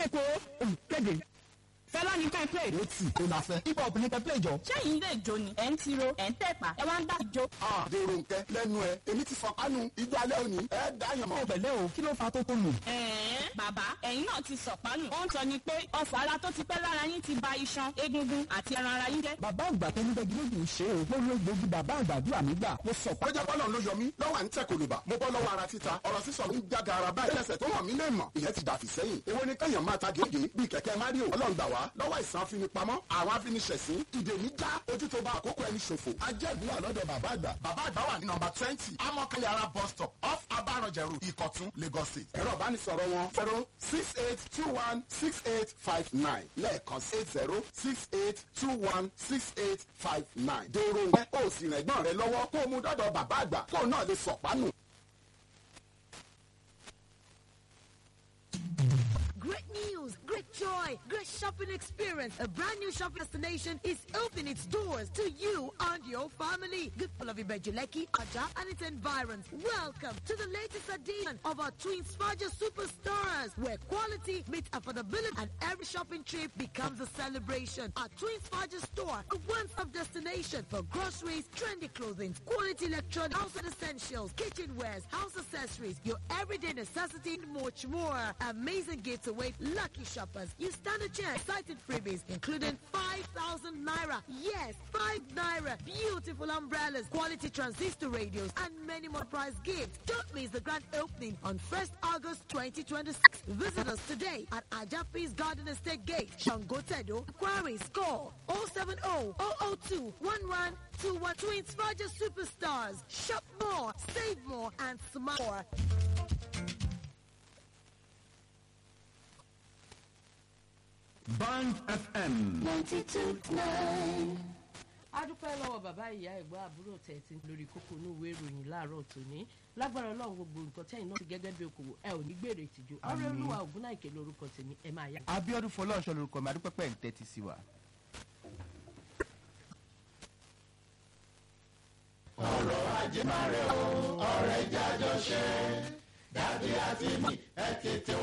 kókó olùkéde fẹlá ní ká play. ó tì ó la fẹ́. hip hop ní kẹ́ play jọ. sẹ́yìn ilé ìjó ni ẹ̀ ń tiro ẹ̀ ń tẹ̀pá ẹ wá ń dá ìjó. dèrò nkẹ lẹ́nu ẹ èmi ti fọkànù ijó alẹ́ òní ẹ dáyàn mọ́. ẹ pẹ̀lẹ́ o kí ló fa tó tó nù. ẹ̀ẹ́n bàbá ẹ̀yin náà ti sọ̀pánù. ó ń sọ ni pé ọ̀fọ̀ ara tó ti pẹ́ lára yín ti ba iṣan egungun àti ẹran ara yín jẹ́. bàbá àgbà tó ní bẹ́ẹ̀ gílódì ṣe o mo lo gbòógì bàbá àgbàdúrà mi gbà mo sọ ó jẹ́ bọ́lọ̀ ló yọ mí lọ́wọ́ à ń tẹ̀ kòlùbà mo bọ́ lọ́wọ́ ara títa ọ̀rọ̀ sísọ mi ń jága ara báyìí lẹ́sẹ̀ tó hàn mí lè mọ̀ ìyẹn ti dàfí sẹ́yìn èwo ni kẹ́yàn máa ta gègé bíi kẹ̀kẹ́ mario ọlọ́run gbà wá lọ́wọ́ ìsàn afinipamọ́ àwọn afiniṣẹ̀sín ìdè mi já ojú tó bá àkókò ẹni ṣòfò ajẹ́gun wà lọ́dọ̀ bàbá àgbà bàbá àgbà wà ní nọmba twenty amọ̀kẹ́lẹ̀ ara bus stop off abaranjẹ̀rù ìkọ̀tún lagos state ẹ̀rọ ìbánisọ̀rọ̀ wọn zero six eight two one six eight five nine lẹ́ẹ̀kan eight zero six eight two one six eight five nine dèrò ẹ̀ ó sì rẹ̀ gbọ́n rẹ lọ́wọ́ kó o mú dọ́dọ̀ bàbá àgbà kó o náà lè sọ̀pánù. Great news, great joy, great shopping experience. A brand new shopping destination is opening its doors to you and your family. Good people of Ibejuleki, Aja, and its environs. Welcome to the latest edition of our Twin Sparger Superstars, where quality meets affordability and every shopping trip becomes a celebration. Our Twin Sparger store, a one-stop destination for groceries, trendy clothing, quality electronics, household essentials, kitchenwares, house accessories, your everyday necessity, and much more. Amazing gifts await lucky shoppers. You stand a chance. Excited freebies, including 5,000 naira. Yes, 5 naira. Beautiful umbrellas, quality transistor radios, and many more prize gifts. Don't miss the grand opening on 1st August 2026. Visit us today at Ajapis Garden Estate Gate, Shangotedo. Inquiries call 070 002 1121 Twins Roger Superstars. Shop more, save more, and smile more. band fm. a dúpẹ́ lọ́wọ́ bàbá ìyá ẹ̀gbọ́n àbúrò tẹ̀sí lórí kókó inú ìwé ìròyìn láàárọ̀ tòní lágbára ọlọ́run gbogbo nǹkan tẹ́yìn náà ti gẹ́gẹ́ bí okòwò ẹ ò ní gbèrè ìtìjú ọ̀rẹ́ olúwa ògúnnáìkè lórúkọ tèmi ẹ máa yá. abiodun fọlọ́ọ̀ṣọ́ lorúkọ mi adúpẹ́pẹ́ ń tẹ́tí sí wa. ọ̀rọ̀ ajé máa rẹ̀ o ọ̀rẹ́ jájọ ṣe dàbí àti mi ẹ tètè